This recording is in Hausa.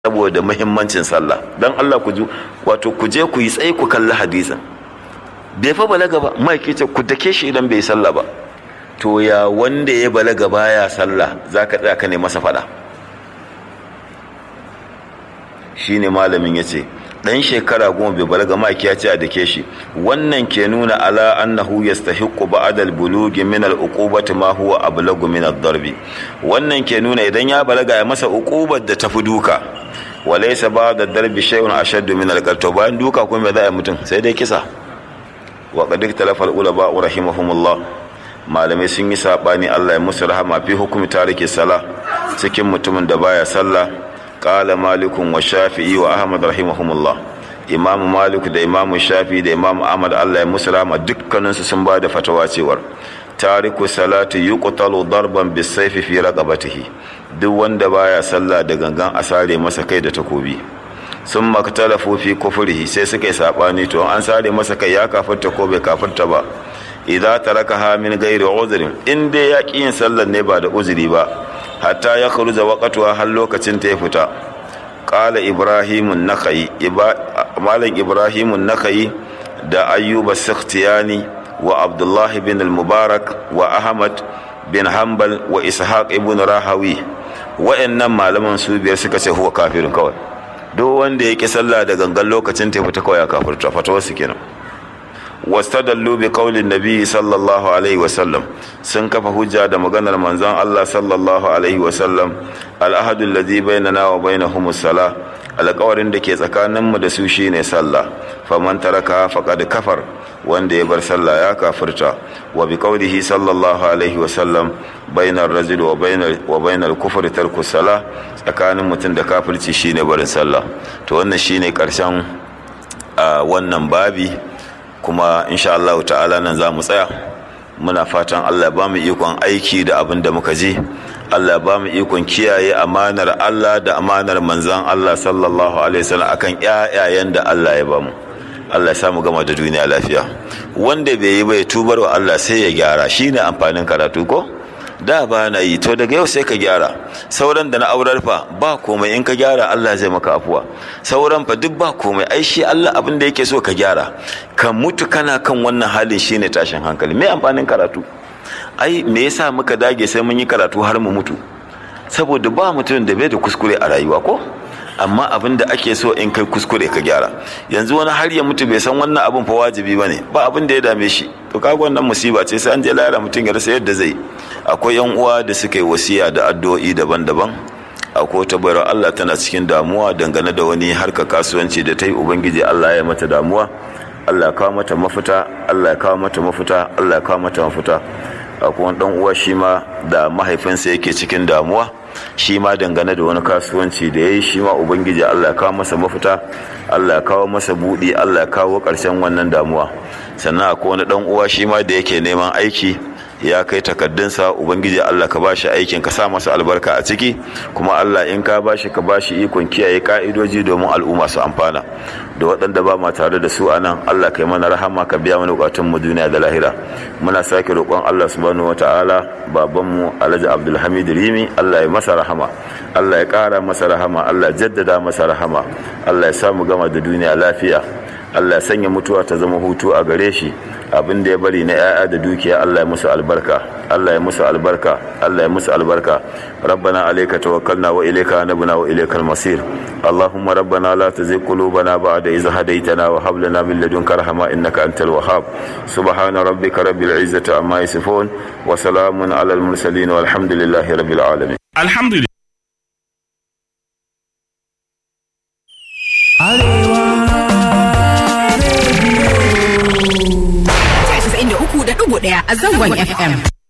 saboda muhimmancin sallah dan Allah ku ji wato ku je ku yi tsaye ku kalli hadisin bai fa balaga ba mai ce ku dake shi idan bai sallah ba to ya wanda ya balaga baya sallah zaka tsaya ka ne masa fada shine malamin yace dan shekara goma bai balaga maki ya ce a dake shi wannan ke nuna ala annahu yastahiqqu ba'da al-bulughi min al-uqubati ma huwa ablagu min ad-darbi wannan ke nuna idan ya balaga ya masa uqubar da tafi duka walaysa ba'da ad-darbi shay'un ashaddu min al-qatl bayan duka kuma za a mutum sai dai kisa wa qad ikhtalafa al-ulama rahimahumullah malamai sun yi sabani Allah ya musu rahama fi hukumi tariki sala cikin mutumin da baya sallah qala malikun wa shafi'i wa ahmad rahimahumullah imamu malik da imamu shafi da imamu ahmad Allah ya musu rahama dukkanin su sun bada fatawa cewar tariku salati yuqtalu darban bisayfi fi raqabatihi duk wanda baya sallah da gangan a sare masa kai da takobi sun maktalafu fi kufrihi sai suka yi sabani to an sare masa kai ya kafirta ko bai kafirta ba idza tarakaha min ghairi uzrin in dai ya yin sallar ne ba da uzuri ba hatta ya kharuja waqtuha har lokacin ta ya fita qala ibrahimun nakhai malam ibrahimun nakhai da ayyuba sakhtiyani wa abdullahi bin al-mubarak wa ahmad bin hanbal wa ishaq ibn rahawi wa'annan malaman su biyar suka ce huwa kafirin kawai duk wanda ya ki sallah da gangan lokacin ta fita kawai ya kafirta fatawar su kenan wastadallu bi qaulin nabi sallallahu alaihi wasallam sun kafa hujja da maganar manzon Allah sallallahu alaihi wasallam al-ahadu alladhi bainana wa bainahum as-salah alƙawarin da ke tsakaninmu da su shine sallah faman taraka faqad kafar wanda ya bar sallah ya kafirta wa bi qaulihi sallallahu alaihi wasallam bainar rajul wa bainar wa bainar kufri tarku salah tsakanin mutum da kafirci shine barin sallah to wannan shine karshen wannan babi kuma insha Allah ta'ala nan za mu tsaya muna fatan Allah ba mu ikon aiki da abin da muka ji Allah ba mu ikon kiyaye amanar Allah da amanar manzan Allah sallallahu alaihi wasallam akan ƴaƴayen da Allah ya ba mu Allah ya samu gama da duniya lafiya wanda bai yi bai tubar wa Allah sai ya gyara shine amfanin karatu ko da ba na yi to daga yau sai ka gyara sauran da na aurar fa ba komai in ka gyara Allah zai maka afuwa sauran fa duk ba komai ai shi Allah abin da yake so ka gyara ka mutu kana kan wannan halin shine tashin hankali me amfanin karatu ai me yasa muka dage sai mun yi karatu har mu mutu saboda ba mutum da bai da kuskure a rayuwa ko amma abin da ake so in kai kuskure ka gyara yanzu wani har ya mutu bai san wannan abin fa wajibi bane ba abin da ya dame shi to kaga wannan musiba ce sai an je lahira mutum ya rasa yadda zai akwai yan uwa da suka yi wasiya da addu'o'i daban-daban akwai wata bayar Allah tana cikin damuwa dangane da wani harka kasuwanci da ta yi ubangiji Allah ya mata damuwa Allah ya kawo mata mafita Allah ya kawo mata mafita Allah ya kawo mata mafita akwai wani dan uwa shi ma da mahaifinsa yake cikin damuwa shi ma dangane da wani kasuwanci da ya yi shi ma ubangiji Allah ya kawo masa mafita Allah ya kawo masa buɗi Allah ya kawo ƙarshen wannan damuwa sannan akwai wani dan uwa shi ma da yake neman aiki ya kai takaddunsa ubangiji Allah ka bashi aikin ka sa masa albarka a ciki kuma Allah in ka bashi ka bashi ikon kiyaye ka'idoji domin al'umma su amfana da waɗanda ba ma tare da su anan Allah kai mana rahama ka biya mana bukatun mu duniya da lahira muna sake roƙon Allah subhanahu wataala baban mu Alhaji Abdulhamid Rimi Allah ya masa rahama Allah ya ƙara masa rahama Allah ya jaddada masa rahama Allah ya samu gama da duniya lafiya Allah ya sanya mutuwa ta zama hutu a gare shi abin da ya bari na 'ya'ya da dukiya Allah ya musu albarka Allah ya musu albarka Allah ya musu albarka rabbana alayka tawakkalna wa ilayka anabna wa ilaykal masir allahumma rabbana la tuzigh qulubana ba'da idh hadaytana wa hab lana min ladunka rahma innaka antal wahhab subhana rabbika rabbil izzati amma yasifun wa salamun alal mursalin walhamdulillahi rabbil alamin alhamdulillah da uku da ɗigo ɗaya a zangon FM.